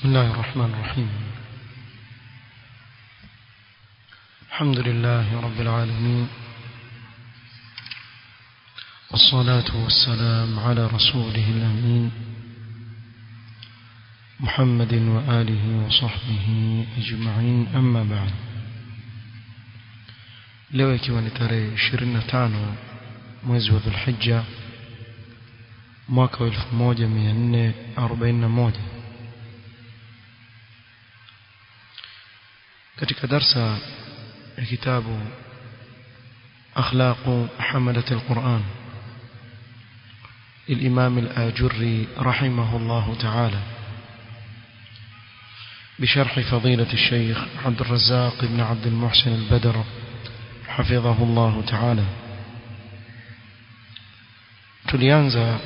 بسم الله الرحمن الرحيم الحمد لله رب العالمين والصلاة والسلام على رسوله الأمين محمد وآله وصحبه أجمعين أما بعد leo ikiwa ni tarehe 25 mwezi wa dhulhijja mwaka wa 1441 katika darsa ya kitabu akhlaqu hamalat alquran للإمام الآجري رحمه الله تعالى بشرح فضيلة الشيخ عبد الرزاق بن عبد المحسن البدر حفظه الله تعالى tulianza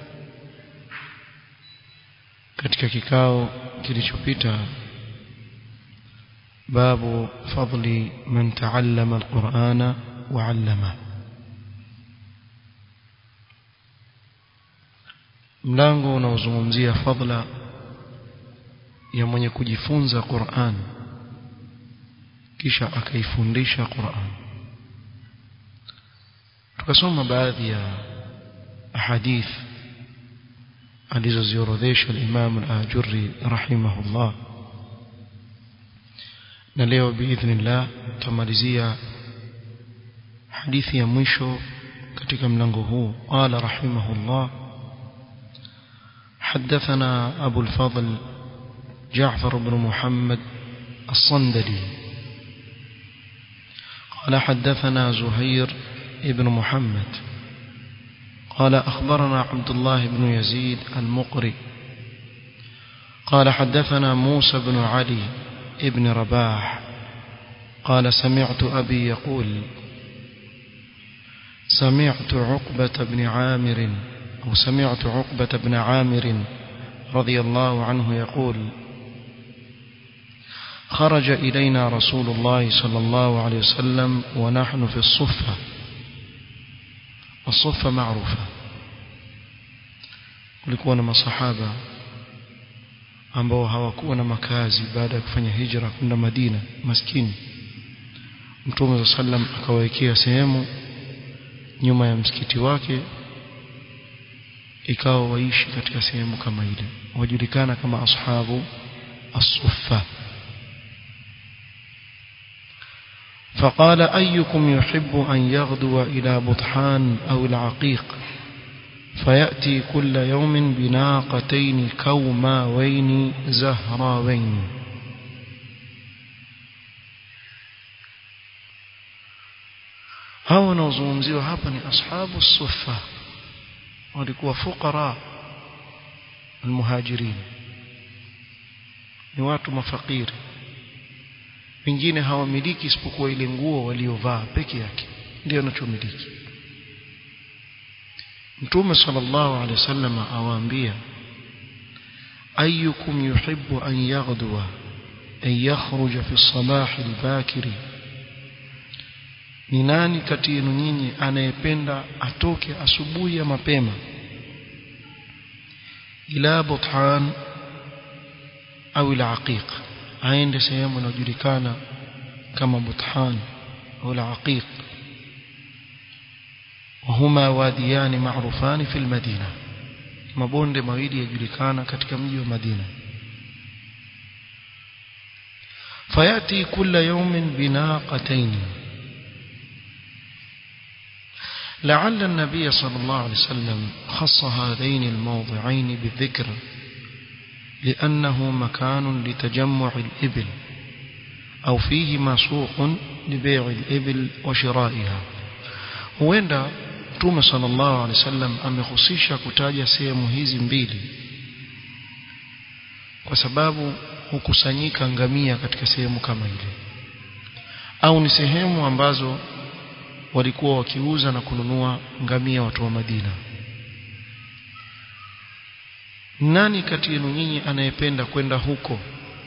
katika kikao kilichopita babu fadli man taallama alqur'ana wa 'allama mlango unaozungumzia fadla ya mwenye kujifunza Qur'an kisha akaifundisha Qur'an tukasoma baadhi ya ahadith alizoziorodhesha al-Imam al-Ajurri rahimahullah na leo biidhnillah tutamalizia hadithi ya mwisho katika mlango huu qala rahimahullah حدثنا أبو الفضل جعفر بن محمد الصندلي قال حدثنا زهير بن محمد قال أخبرنا عبد الله بن يزيد المقري قال حدثنا موسى بن علي ابن رباح قال سمعت أبي يقول سمعت عقبة بن عامر أو سمعت عقبة بن عامر رضي الله عنه يقول خرج إلينا رسول الله صلى الله عليه وسلم ونحن في الصفة الصفة معروفة kulikuwa na masahaba ambao hawakuwa na makazi baada ya kufanya hijra kwenda Madina maskini Mtume sallam akawawekea sehemu nyuma ya msikiti wake ikawa waishi katika sehemu kama ile wajulikana kama ashabu as-suffa فقال أيكم يحب أن يغدو إلى بطحان أو العقيق فيأتي كل يوم بناقتين كوماوين زهراوين هاو نوزومزيو hapa ni ashabu الصفة walikuwa fuqara almuhajirin ni watu mafakiri wengine hawamiliki isipokuwa ile nguo waliovaa peke yake ndio anachomiliki Mtume sallallahu alaihi wasallam awaambia ayyukum yuhibbu an yaghduwa an yakhruja fi as-sabah al-bakiri ni nani kati yenu nyinyi anayependa atoke asubuhi ya mapema ila buthan au ila aqiq aende sehemu inayojulikana kama buthan au ila aqiq وهما واديان معروفان في المدينة mabonde mawili yajulikana katika mji wa Madina fayati kila yawmin binaqatayn لعل النبي صلى الله عليه وسلم خص هذين الموضعين بالذكر لأنه مكان لتجمع الإبل أو فيهما سوق لبيع الإبل وشرائها huenda Mtume sallallahu alaihi wasallam amehusisha kutaja sehemu hizi mbili kwa sababu hukusanyika ngamia katika sehemu kama ile au ni sehemu ambazo walikuwa wakiuza na kununua ngamia watu wa Madina nani kati yenu nyinyi anayependa kwenda huko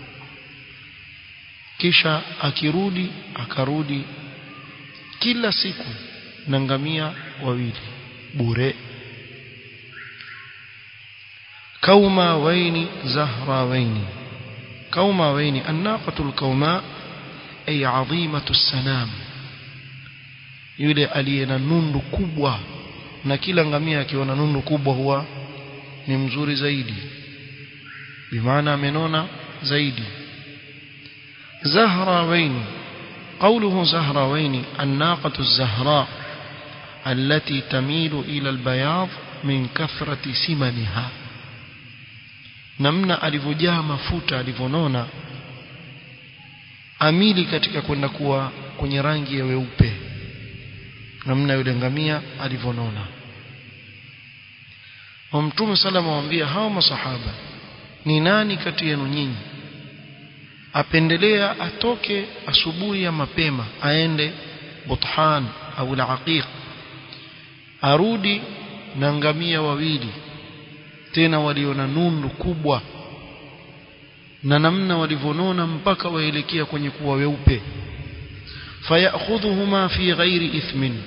kisha akirudi akarudi kila siku na ngamia wawili bure kauma waini zahra waini kaumawaini annaqatul kauma ay adhimatu sanam yule aliye na nundu kubwa na kila ngamia akiona nundu kubwa huwa ni mzuri zaidi bimaana amenona zaidi زهراوين قوله زهراوين الناقة الزهراء التي تميل إلى البياض من كثرة سمنها namna alivyojaa mafuta alivyonona amili katika kwenda kuwa kwenye rangi ya weupe namna yule ngamia alivyonona mtume salama waambia hao masahaba ni nani kati yenu nyinyi apendelea atoke asubuhi ya mapema aende Buthan au al-Aqiq arudi na ngamia wawili tena waliona nundu kubwa na namna walivyonona mpaka waelekea kwenye kuwa weupe fayakhudhuhuma fi ghairi ithmin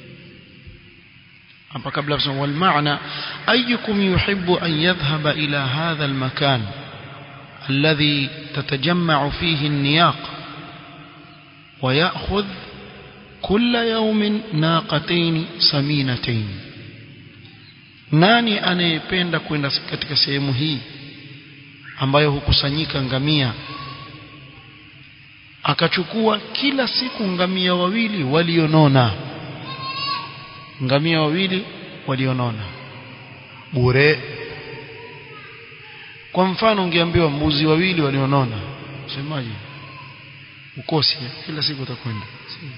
hapa kabla kusema wal maana ayyukum yuhibbu an yadhhaba ila hadha al makan الذي تتجمع فيه النياق ويأخذ كل يوم ناقتين سمينتين nani anayependa kwenda katika sehemu hii ambayo hukusanyika ngamia akachukua kila siku ngamia wawili walionona ngamia wawili walionona bure kwa mfano ungeambiwa mbuzi wawili walionona semaje ukosi kila siku utakwenda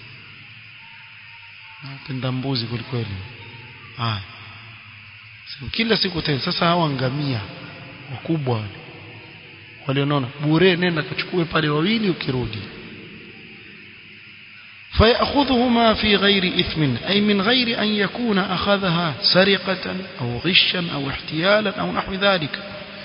napenda mbuzi kwelikweli haya kila siku tena sasa hawa ngamia wakubwa wale walionona bure nenda kachukue pale wawili ukirudi فيأخذهما في غير إثم أي من غير أن يكون أخذها سرقة أو غشا أو احتيالا أو نحو ذلك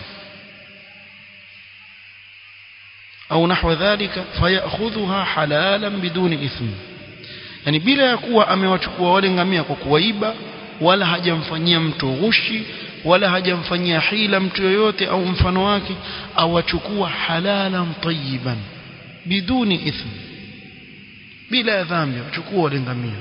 أو نحو ذلك فيأخذها حلالا بدون إثم يعني بلا يكون amewachukua wale ngamia kwa kuwaiba wala hajamfanyia mtu ghushi wala hajamfanyia hila mtu yoyote au mfano wake awachukua halalan tayyiban biduni ithm bila dhambi achukua wale ngamia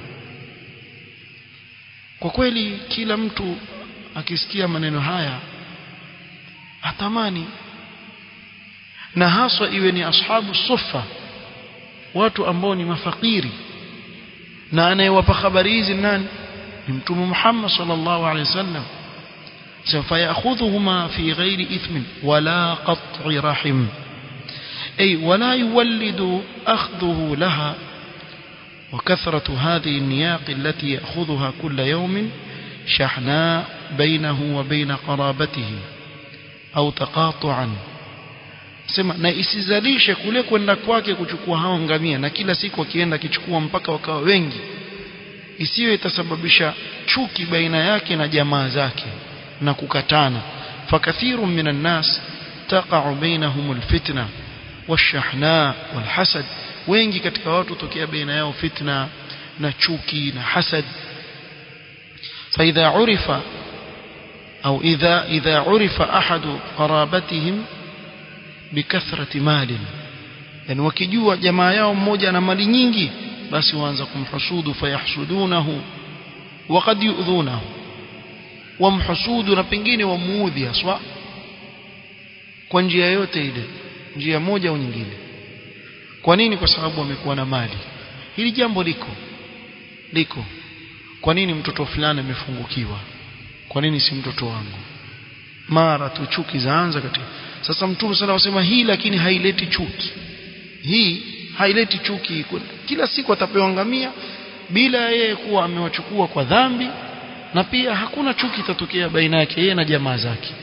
kwa kweli kila mtu akisikia maneno haya atamani na haswa iwe ni ashabu sufa watu ambao ni mafakiri na anayewapa habari hizi nani ni mtume Muhammad sallallahu alaihi wasallam سوف يأخذهما في غير إثم ولا قطع رحم أي ولا يولد أخذه لها وكثرة هذه النياق التي يأخذها كل يوم شحناء بينه وبين قرابته أو تقاطعا sema na isizalishe kule kwenda kwake kuchukua hao ngamia na kila siku akienda akichukua mpaka wakawa wengi isiwe itasababisha chuki baina yake na jamaa zake na kukatana fakathiru minan nas taqa'u bainahum alfitna washahna walhasad wengi katika watu tokea baina yao fitna na chuki na hasad فإذا عرف أو إذا إذا عرف أحد قرابتهم بكثرة مال يعني wakijua jamaa yao mmoja na mali nyingi basi waanza kumhusudu fayahsudunahu waqad yu'dhunahu wamhusudu na pengine wamuudhi haswa kwa njia yote ile njia moja au nyingine kwa nini kwa sababu amekuwa na mali hili jambo liko liko kwa nini mtoto fulani amefungukiwa kwa nini si mtoto wangu mara tu chuki zaanza katika sasa mtume sana wasema hii lakini haileti chuki hii haileti chuki kila siku atapewa ngamia bila yeye kuwa amewachukua kwa dhambi na pia hakuna chuki itatokea baina yake yeye na jamaa zake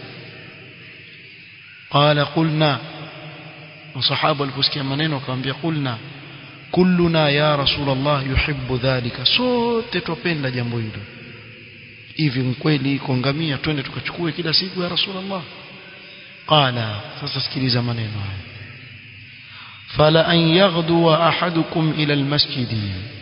qala qulna masahaba waliposikia maneno akamwambia qulna kulluna ya rasulullah yuhibbu dhalika sote tupenda jambo hilo hivi mkweli iko ngamia twende tukachukue kila siku ya rasulullah qala sasa sikiliza maneno haya fala an yaghdu ahadukum ila almasjid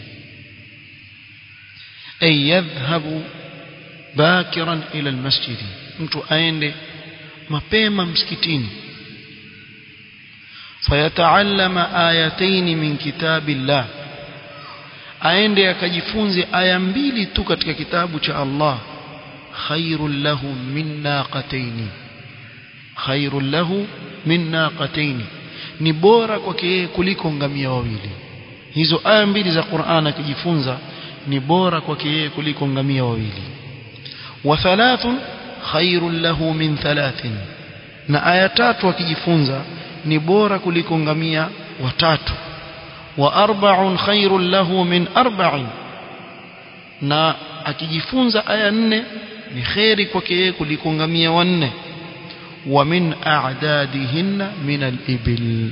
ay yadhhabu bakiran ila almasjid mtu aende mapema msikitini fayataallama ayataini min kitabillah aende akajifunze aya mbili tu katika kitabu cha Allah khairul lahu min naqataini khairul lahu min naqataini ni bora kwake yeye kuliko ngamia wawili hizo aya mbili za Qur'an akijifunza ni bora kwake yeye kuliko ngamia wawili wa thalathun khairul lahu min thalathin na aya tatu akijifunza ni bora kuliko ngamia watatu wa arba'un khairul lahu min arba'in na akijifunza aya nne ni kheri kwake yeye kuliko ngamia wanne wa min a'dadihinna min al-ibil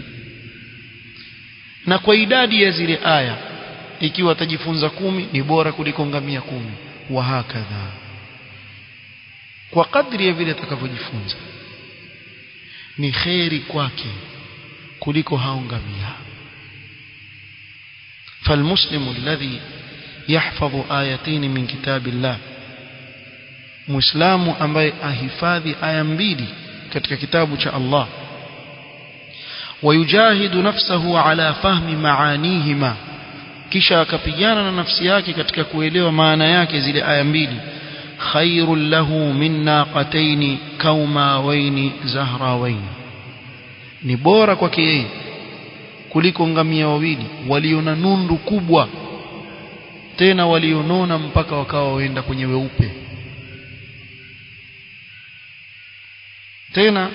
na kwa idadi ya zile aya ikiwa atajifunza kumi ni bora kuliko ngamia kumi wa hakadha kwa kadri ya vile atakavyojifunza ni kheri kwake kuliko hao ngamia فالمسلم الذي يحفظ آيتين من كتاب الله مسلم ambaye ahifadhi aya mbili katika kitabu cha Allah ويجاهد نفسه على فهم معانيهما kisha akapigana na nafsi yake katika kuelewa maana yake zile aya mbili khairul lahu min naqataini kaumawaini zahrawaini ni bora kwake yeye kuliko ngamia wawili waliona nundu kubwa tena walionona mpaka wakawa waenda kwenye weupe tena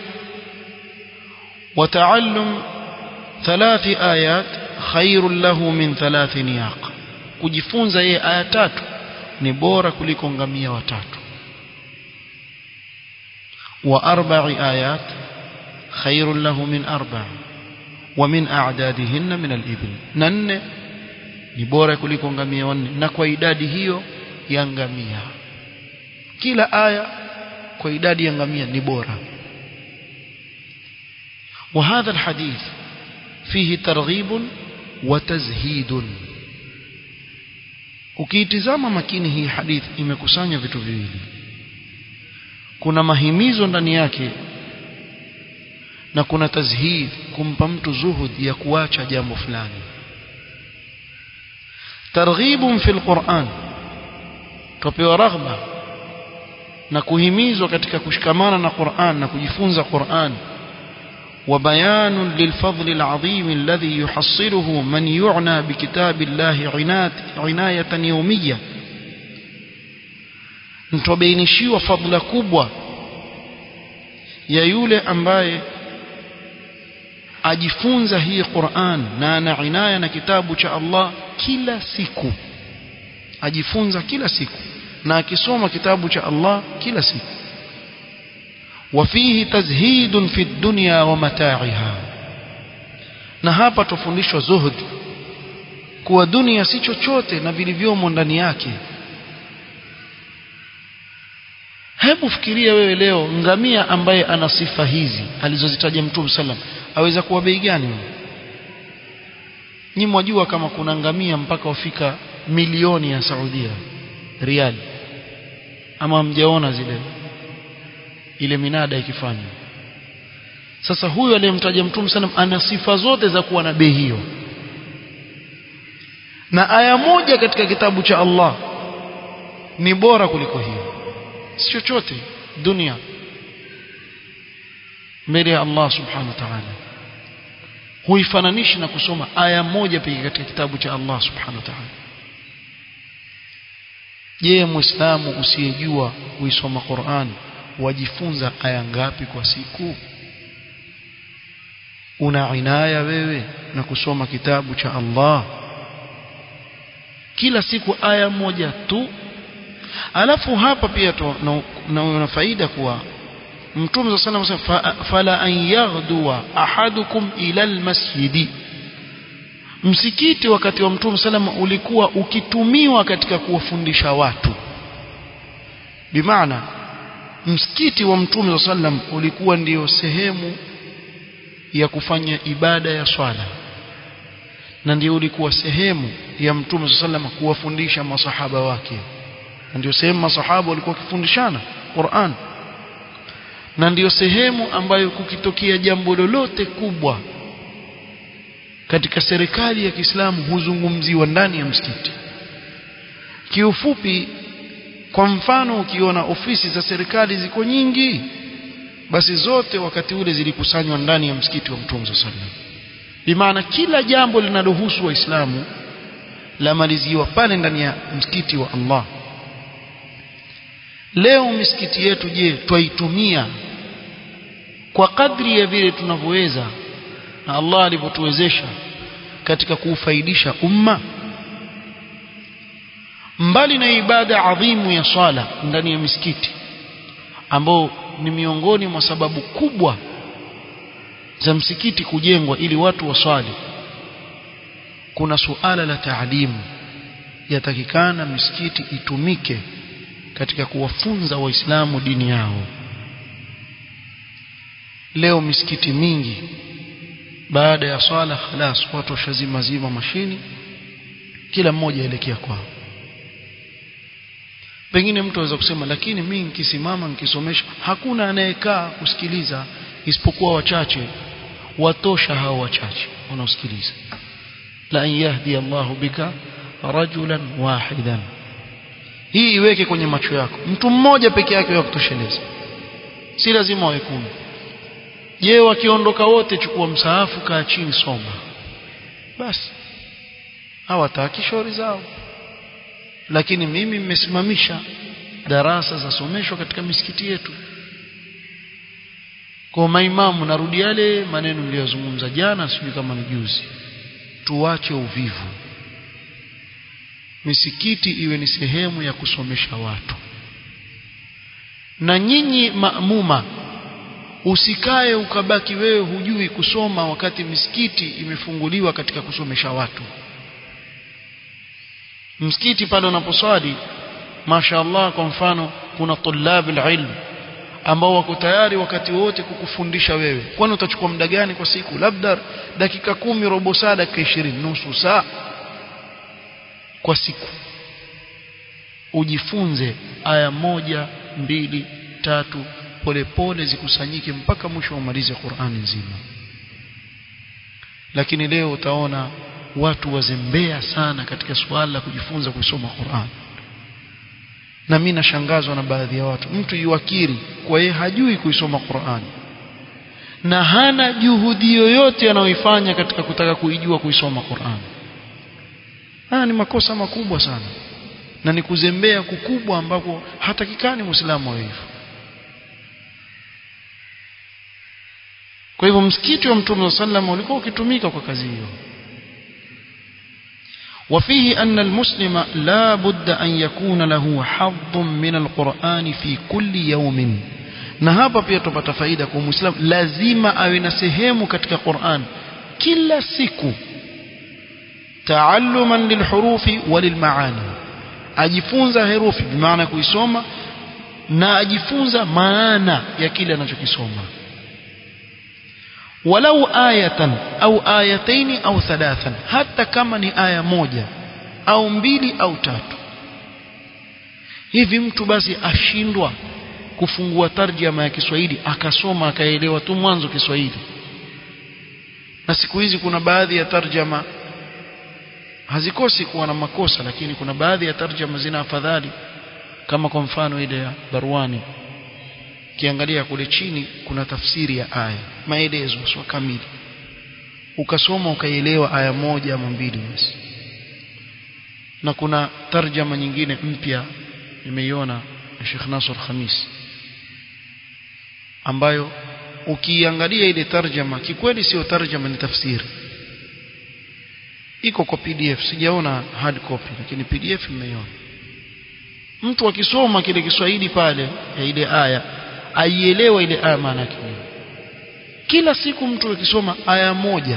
وتعلم ثلاث آيات خير له من ثلاث نياق kujifunza yeye aya tatu ni bora kuliko ngamia watatu wa arba'i ayat khairun lahu min arba' wa min a'dadihinna min al-ibil na nne ni bora kuliko ngamia wanne na kwa idadi hiyo ya ngamia kila aya kwa idadi ya ngamia ni bora وهذا الحديث فيه ترغيب وتزهيد ukiitizama makini hii hadithi imekusanya vitu viwili kuna mahimizo ndani yake na kuna tazhid kumpa mtu zuhud ya kuacha jambo fulani targhibun fil Qur'an tupewa raghba na kuhimizwa katika kushikamana na Qur'an na kujifunza Qur'an وبيان للفضل العظيم الذي يحصله من يعنى بكتاب الله عناية, عناية يومية nitobainishiwa fadla kubwa ya yule ambaye ajifunza hii Qur'an na ana inaya na kitabu cha Allah kila siku ajifunza kila siku na akisoma kitabu cha Allah kila siku وفيه تزهيد في الدنيا ومتاعها na hapa tufundishwa zuhud kuwa dunia si chochote na vilivyomo ndani yake hebu fikiria wewe leo ngamia ambaye ana sifa hizi alizozitaja mtume sallam aweza kuwa bei gani wewe nyi mwajua kama kuna ngamia mpaka wafika milioni ya Saudia riali ama mjaona zile ile minada ikifanywa sasa huyu aliyemtaja mtume sallam ana sifa zote za kuwa na bei hiyo na aya moja katika kitabu cha Allah ni bora kuliko hiyo si chochote dunia mbele ya Allah subhanahu wa ta'ala huifananishi na kusoma aya moja pekee katika kitabu cha Allah subhanahu wa ta'ala je muislamu usiyejua kuisoma Qur'an wajifunza aya ngapi kwa siku una inaya wewe na kusoma kitabu cha Allah kila siku aya moja tu alafu hapa pia tu na, na faida kuwa mtume sallallahu alayhi wasallam fala an yaghduwa ahadukum ila almasjidi msikiti wakati wa mtume salama ulikuwa ukitumiwa katika kuwafundisha watu bimaana msikiti wa mtume sallam ulikuwa ndiyo sehemu ya kufanya ibada ya swala na ndio ulikuwa sehemu ya mtume sallam kuwafundisha masahaba wake na ndio sehemu masahaba walikuwa wakifundishana Qur'an na ndiyo sehemu ambayo kukitokea jambo lolote kubwa katika serikali ya Kiislamu huzungumziwa ndani ya msikiti kiufupi kwa mfano ukiona ofisi za serikali ziko nyingi basi zote wakati ule zilikusanywa ndani ya msikiti wa Mtume sallallahu alaihi wasallam bimaana kila jambo linalohusu waislamu lamaliziwa pale ndani ya msikiti wa Allah leo misikiti yetu je twaitumia kwa kadri ya vile tunavyoweza na Allah alivyotuwezesha katika kuufaidisha umma mbali na ibada adhimu ya swala ndani ya misikiti ambao ni miongoni mwa sababu kubwa za msikiti kujengwa ili watu waswali kuna suala la taalimu yatakikana misikiti itumike katika kuwafunza waislamu dini yao leo misikiti mingi baada ya swala khalas watu washazima zima mashini kila mmoja elekea kwao pengine mtu aweza kusema lakini mimi nikisimama nikisomesha hakuna anayekaa kusikiliza isipokuwa wachache watosha hao wachache wanaosikiliza la an yahdi Allahu bika rajulan wahidan hii iweke kwenye macho yako mtu mmoja peke yake wa kutosheleza si lazima wawe kumi je wakiondoka wote chukua msaafu kaa chini soma basi hawataki shauri zao lakini mimi nimesimamisha darasa za someshwa katika misikiti yetu kwa maimamu narudi yale maneno niliyozungumza jana sijui kama ni juzi tuache uvivu misikiti iwe ni sehemu ya kusomesha watu na nyinyi maamuma usikae ukabaki wewe hujui kusoma wakati misikiti imefunguliwa katika kusomesha watu msikiti pale unaposwali mashaallah kwa mfano kuna tulabul ilm ambao wako tayari wakati wote kukufundisha wewe kwani utachukua muda gani kwa siku labda dakika kumi robo saa dakika ishirini nusu saa kwa siku ujifunze aya moja mbili tatu polepole zikusanyike mpaka mwisho umalize Qur'ani nzima lakini leo utaona watu wazembea sana katika suala la kujifunza kusoma Qur'an na mimi nashangazwa na baadhi ya watu mtu yuakiri kwa yeye hajui kuisoma Qur'an na hana juhudi yoyote anayoifanya katika kutaka kuijua kuisoma Qur'an haya ni makosa makubwa sana na ni kuzembea kukubwa ambapo hatakikani muislamu awe hivyo kwa hivyo msikiti wa mtume sallam ulikuwa ukitumika kwa kazi hiyo وفيه أن المسلم لا بد أن يكون له حظ من القرآن في كل يوم na hapa pia tupata faida kwa muislamu lazima awe na sehemu katika Qur'an kila siku taalluman lilhurufi walilmaani ajifunza herufi bimaana kuisoma na ajifunza maana ya kile anachokisoma walau ayatan au ayataini au thalathan hata kama ni aya moja au mbili au tatu hivi mtu basi ashindwa kufungua tarjama ya Kiswahili akasoma akaelewa tu mwanzo Kiswahili na siku hizi kuna baadhi ya tarjama hazikosi kuwa na makosa lakini kuna baadhi ya tarjama zina afadhali kama kwa mfano ile ya Barwani kiangalia kule chini kuna tafsiri ya aya maelezo sio kamili ukasoma ukaielewa aya moja ama mbili basi na kuna tarjama nyingine mpya nimeiona ya Sheikh Nasr Khamis ambayo ukiangalia ile tarjama kikweli sio tarjama ni tafsiri iko kwa PDF sijaona hard copy lakini PDF nimeiona mtu akisoma kile Kiswahili pale ya ile aya aielewa ile aya maana yake kila siku mtu akisoma aya moja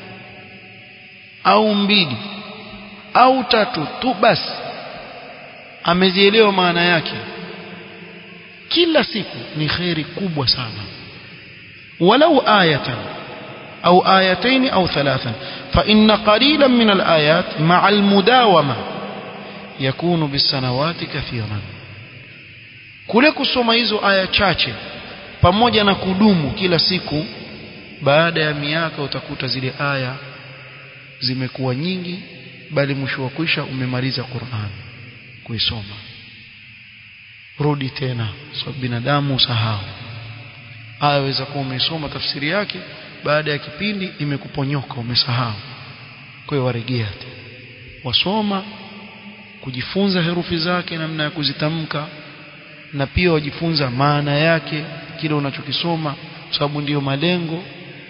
au mbili au tatu tu basi amezielewa maana yake kila siku ni khairi kubwa sana walau ayatan au ayataini au thalathan fa inna qalilan min alayat ma'a almudawama yakunu bisanawati kathiran kule kusoma hizo aya chache pamoja na kudumu kila siku baada ya miaka utakuta zile aya zimekuwa nyingi bali mwisho wa kwisha umemaliza Qur'an kuisoma rudi tena sababu so, binadamu usahau aweza kuwa umesoma tafsiri yake baada ya kipindi imekuponyoka umesahau kwa hiyo waregea wasoma kujifunza herufi zake namna ya kuzitamka na pia wajifunza maana yake kile unachokisoma kwa sababu ndiyo malengo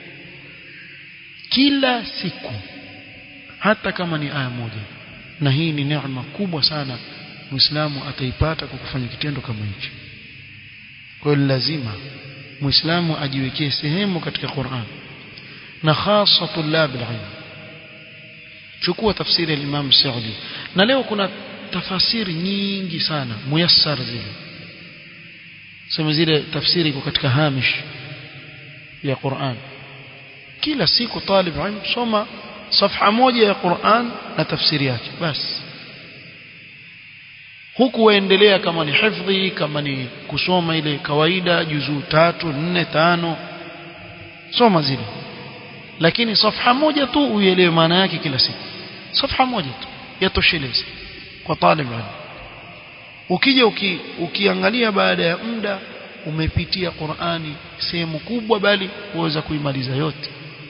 kila siku hata kama ni aya moja na hii ni neema kubwa sana muislamu ataipata kwa kufanya kitendo kama hichi kwa hiyo lazima muislamu ajiwekee sehemu katika Qur'an na hasa tulab alilm chukua tafsiri ya Imam Saudi na leo kuna tafasiri nyingi sana muyassar zile sema zile tafsiri iko katika hamish ya Qur'an kila siku talib ilm soma safha moja ya Qur'an na tafsiri yake basi huku waendelea kama ni hifdhi kama ni kusoma ile kawaida juzuu tatu nne tano soma zile lakini safha moja tu uielewe maana yake kila siku safha moja tu yatosheleza kwa talib ilm ukija uki, ukiangalia baada ya muda umepitia Qur'ani sehemu kubwa bali uweza kuimaliza yote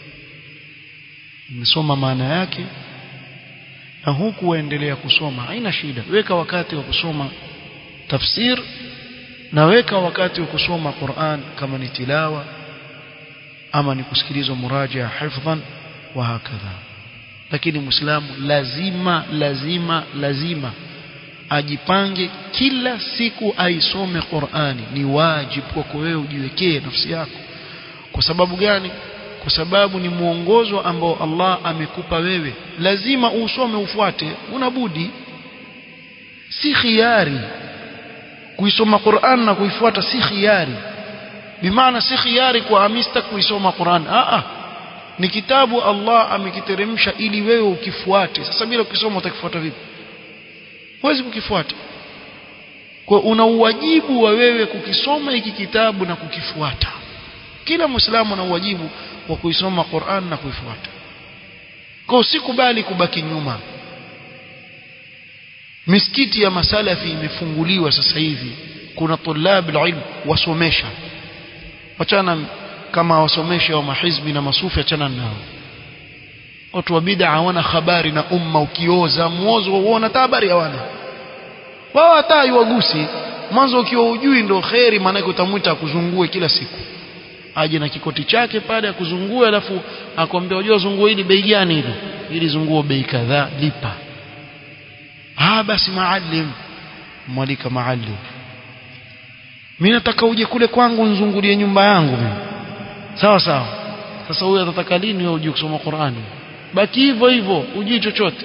umesoma maana yake na huku waendelea kusoma haina shida weka wakati wa kusoma tafsir na weka wakati wa kusoma Qur'an kama ni tilawa ama ni kusikilizwa muraja hifdhan wa hakadha lakini muislamu lazima lazima lazima ajipange kila siku aisome Qur'ani ni wajibu kwako wewe ujiwekee nafsi yako kwa sababu gani kwa sababu ni mwongozo ambao Allah amekupa wewe lazima usome ufuate unabudi si khiari kuisoma Qur'an na kuifuata si khiari bimaana si khiari kwa amista kuisoma Qur'an a a ni kitabu Allah amekiteremsha ili wewe ukifuate sasa bila ukisoma utakifuata vipi huwezi kukifuata kwa una uwajibu wa wewe kukisoma hiki kitabu na kukifuata kila muislamu ana uwajibu wa kuisoma Qur'an na kuifuata kwa usikubali kubaki nyuma misikiti ya masalafi imefunguliwa sasa hivi kuna tulab ilm wasomesha wachana kama wasomesha wa mahizbi na masufi achana nao watu wa bid'a hawana habari na umma ukioza muozo uona habari hawana wao hata wagusi mwanzo ukiwa ujui ndo kheri maana utamwita akuzungue kila siku aje na kikoti chake pale akuzungue alafu akwambia unajua zunguo hili bei gani hili ili zunguo bei kadhaa lipa ah basi maalim mwalika maalim mimi nataka uje kule kwangu nzungulie nyumba yangu mimi sawa sawa sasa huyu atataka lini wewe uje kusoma Qur'ani baki hivyo hivyo ujui chochote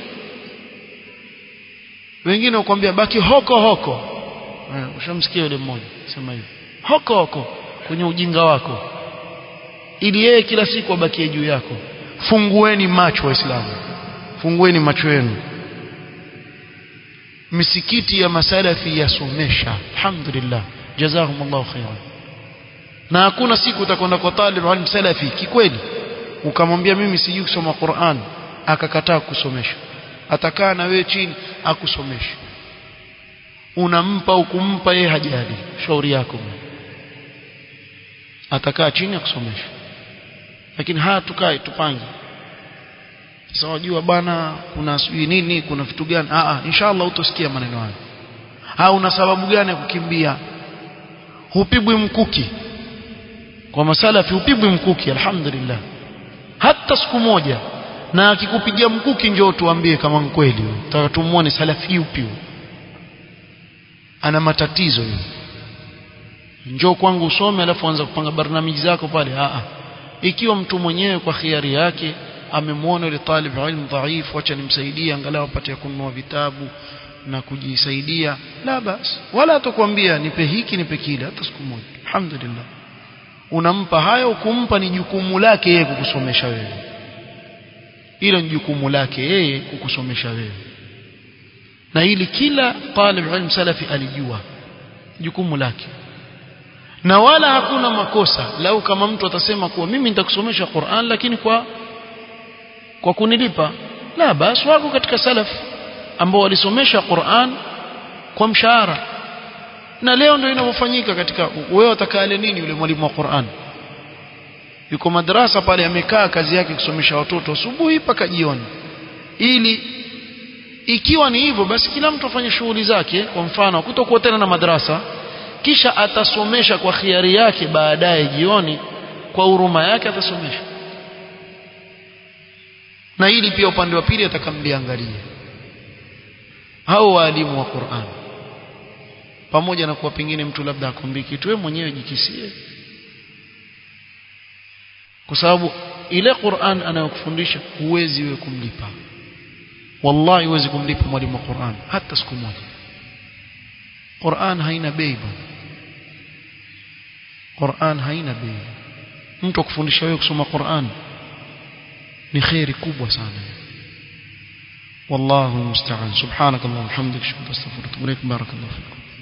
wengine wakwambia baki hoko hoko eh, ushamsikia yule mmoja sema hivyo hoko hoko kwenye ujinga wako ili yeye kila siku abakie juu yako fungueni macho waislamu fungueni macho yenu misikiti ya masalafi yasomesha alhamdulillah jazakumullahu khairan na hakuna siku utakwenda kwa talib alim salafi kikweli ukamwambia mimi sijui kusoma Qur'an akakataa kusomesha atakaa na wewe chini akusomesha unampa ukumpa yeye hajali shauri yako atakaa chini akusomesha lakini haya tukae tupange sasa wajua bwana kuna sijui nini kuna vitu gani a a inshallah utosikia maneno hayo ha una sababu gani ya kukimbia hupigwi mkuki kwa masalafi hupigwi mkuki alhamdulillah hata siku moja na akikupigia mkuki njoo tuambie kama kweli tutaka tumuone salafi yupi ana matatizo hiyo njoo kwangu usome alafu anza kupanga barnamiji zako pale a a ikiwa mtu mwenyewe kwa khiari yake amemwona yule talib ilmu dhaifu acha nimsaidie angalau apate kununua vitabu na kujisaidia la bas wala atakwambia nipe hiki nipe kile hata siku moja alhamdulillah unampa hayo kumpa ni jukumu lake yeye kukusomesha wewe hilo ni jukumu lake yeye kukusomesha wewe na hili kila talib ilmu salafi alijua jukumu lake na wala hakuna makosa lau kama mtu atasema kuwa mimi nitakusomesha Qur'an lakini kwa kwa kunilipa la basi wako katika salaf ambao walisomesha Qur'an kwa mshahara na leo ndio inavyofanyika katika wewe utakale nini yule mwalimu wa Qur'an yuko madrasa pale amekaa kazi yake kusomesha watoto asubuhi mpaka jioni ili ikiwa ni hivyo basi kila mtu afanye shughuli zake kwa mfano kutokuwa tena na madrasa kisha atasomesha kwa khiari yake baadaye jioni kwa huruma yake atasomesha na hili pia upande wa pili atakamliangalia hao waalimu wa Qur'an pamoja na kuwa pengine mtu labda akwambie kitu wewe mwenyewe jikisie kwa sababu ile Qur'an anayokufundisha huwezi wewe kumlipa wallahi huwezi kumlipa mwalimu wa Qur'an hata siku moja Qur'an haina bei bwana Qur'an haina bei mtu akufundisha wewe kusoma Qur'an ni khairi kubwa sana والله المستعان سبحانك اللهم وبحمدك اشهد ان لا اله الا انت استغفرك واتوب اليك بارك الله فيكم